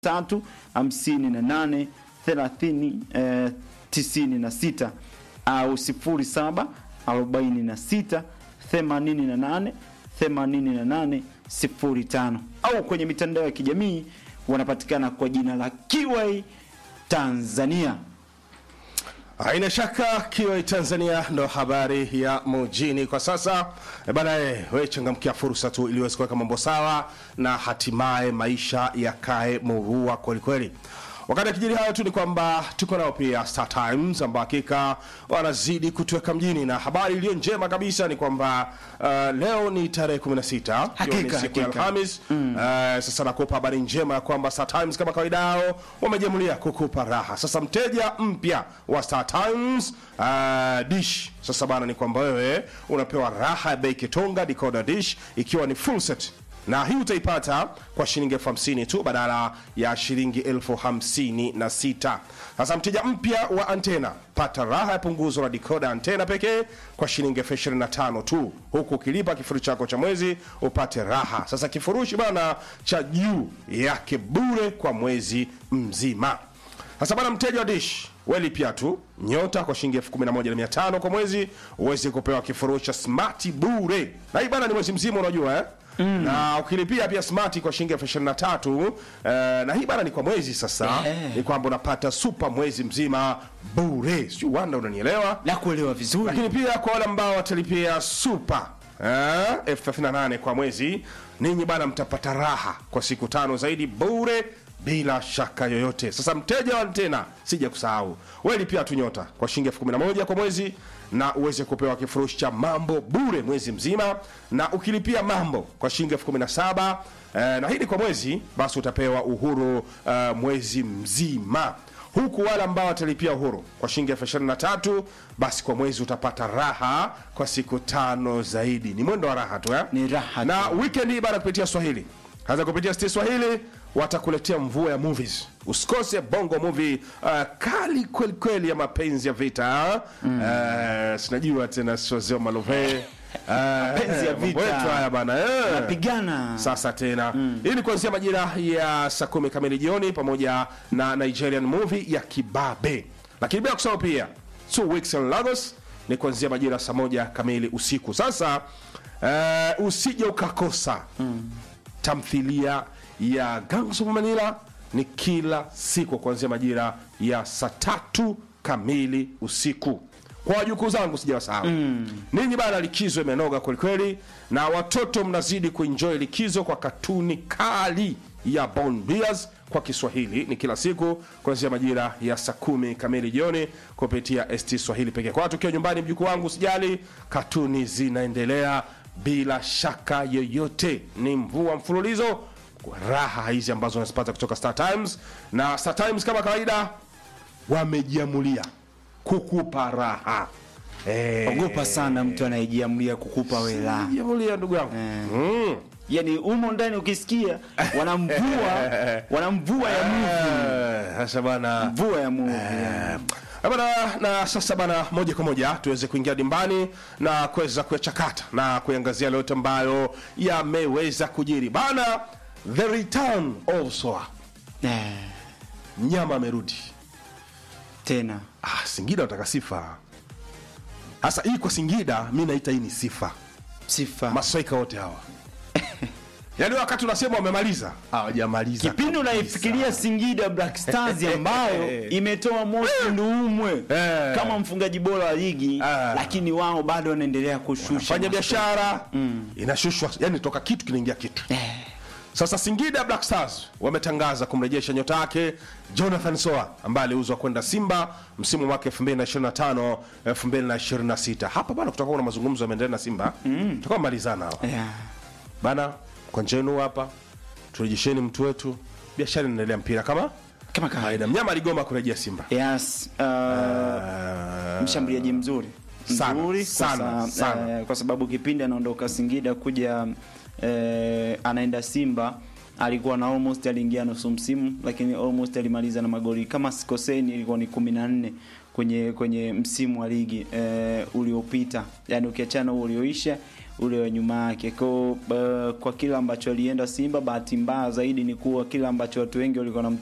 tatu hamsini na nane thelathini eh, tisini na sita au sifuri saba arobaini na sita themanini na nane themanini na nane sifuri tano au kwenye mitandao ya kijamii wanapatikana kwa jina la Kiwai Tanzania. Haina shaka kiwa Tanzania ndo habari ya mjini kwa sasa. E bana, eh, we changamkia fursa tu ili uweze kuweka mambo sawa na hatimaye maisha yakae murua kwelikweli. Wakati akijiri hayo tu ni kwamba tuko nao pia Star Times ambao hakika wanazidi kutuweka mjini, na habari iliyo njema kabisa ni kwamba uh, leo ni tarehe 16 ikiwa ni Hakika, siku ya hakika. Alhamis. Uh, sasa nakupa habari njema ya kwamba Star Times kama kawaida yao wamejamulia kukupa raha. Sasa mteja mpya wa Star Times uh, dish sasa bana, ni kwamba wewe unapewa raha ya bei kitonga decoder dish ikiwa ni full set na hii utaipata kwa shilingi elfu hamsini tu badala ya shilingi elfu hamsini na sita. Sasa mteja mpya wa antena pata raha ya punguzo la dikoda antena pekee kwa shilingi elfu ishirini na tano tu, huku ukilipa kifurushi chako cha mwezi upate raha. Sasa kifurushi bana cha juu yake bure kwa mwezi mzima. Sasa bana, mteja wa dish welipia tu nyota kwa shilingi elfu kumi na moja na mia tano kwa mwezi uweze kupewa kifurushi cha smart bure, na hii bana ni mwezi mzima, unajua eh? Mm. na ukilipia pia smart kwa shilingi elfu ishirini na tatu eh, na hii bana ni kwa mwezi sasa Eh. ni kwamba unapata super mwezi mzima bure, sio wanda, unanielewa? La kuelewa vizuri. lakini pia kwa wale ambao watalipia super eh, elfu thelathini na nane kwa mwezi, ninyi bana mtapata raha kwa siku tano zaidi bure bila shaka yoyote. Sasa mteja wa antena, sija kusahau wewe, lipia tu nyota kwa shilingi elfu kumi na moja kwa mwezi na uweze kupewa kifurushi cha mambo bure mwezi mzima, na ukilipia mambo kwa shilingi elfu kumi na saba eh, na hii ni kwa mwezi, basi utapewa uhuru eh, mwezi mzima huku wale ambao watalipia uhuru kwa shilingi elfu ishirini na tatu basi kwa mwezi utapata raha kwa siku tano zaidi. Ni mwendo wa raha tu eh? Ni raha na weekend hii bana, kupitia Swahili hasa kupitia Sti Swahili watakuletea mvua ya movies. Usikose bongo movie uh, kali kweli kweli ya mapenzi ya vita mm. uh, sinajua tena siozeo malove Mapenzi ya vita. wetu haya bana eh. Napigana. Sasa tena hii ni kuanzia majira ya saa kumi kamili jioni, pamoja na Nigerian movie ya Kibabe, lakini bila kusahau pia Two Weeks in Lagos ni kuanzia majira ya saa moja kamili usiku. Sasa uh, usije ukakosa tamthilia ya Gangs of Manila ni kila siku kuanzia majira ya saa tatu kamili usiku. Kwa wajukuu zangu sijawasahau ninyi bana, likizo imenoga kwelikweli, na watoto mnazidi kuenjoy likizo kwa katuni kali ya Bond Bears kwa Kiswahili ni kila siku kuanzia majira ya saa kumi kamili jioni kupitia ST Swahili pekee. Kwa tukiwa nyumbani, mjukuu wangu, sijali, katuni zinaendelea bila shaka yoyote. Ni mvua mfululizo kwa raha hizi ambazo unazipata kutoka Star Times, na Star Times kama kawaida wamejiamulia kukupa raha eh, Ogopa sana mtu anayejiamulia kukupa wela. jiamulia ndugu yangu mm. Yaani humo ndani ukisikia wanamvua wanamvua ya movie. Eh, Sasa bana Mvua ya movie. yani. Eh, bana, na sasa bana, moja kwa moja tuweze kuingia dimbani na kuweza kuyachakata na kuiangazia yale yote ambayo yameweza kujiri bana. The return of Soa, Eh, mnyama amerudi. tena. Ah, Singida wataka sifa. Sasa hii kwa Singida mi naita hii ni sifa, Sifa. maswaika wote hawa yaani wakati unasema wamemaliza hawajamaliza Kipindi kabisa. unaifikiria Singida Black Stars ambayo imetoa Mosi Nduumwe Eh. kama mfungaji bora wa ligi, Ah. lakini wao bado wanaendelea kushusha fanya biashara inashushwa, yani toka kitu kinaingia kitu. Sasa Singida Black Stars wametangaza kumrejesha nyota yake Jonathan Soa ambaye aliuzwa kwenda Simba msimu wake 2025 2026. Hapa bana, kutakuwa na mazungumzo yameendelea na Simba, tutakuwa malizana hapa Yeah. bana, kwa njenu hapa turejesheni mtu wetu, biashara inaendelea, mpira kama Kama kawaida. kawaida. Mnyama aligoma kurejea Simba. Yes, uh, Ah, mshambuliaji mzuri Sana, mzuri sana, kwa, sa- sana. eh, kwa sababu kipindi anaondoka Singida kuja eh, anaenda Simba alikuwa na almost aliingia nusu msimu, lakini almost alimaliza na magoli kama sikoseni, ilikuwa ni kumi na nne kwenye kwenye msimu wa ligi eh, uliopita, yani ukiachana huo ulioisha ule wa nyuma yake kwa, uh, kwa kile ambacho alienda Simba. Bahati mbaya zaidi ni kuwa kile ambacho watu wengi walikuwa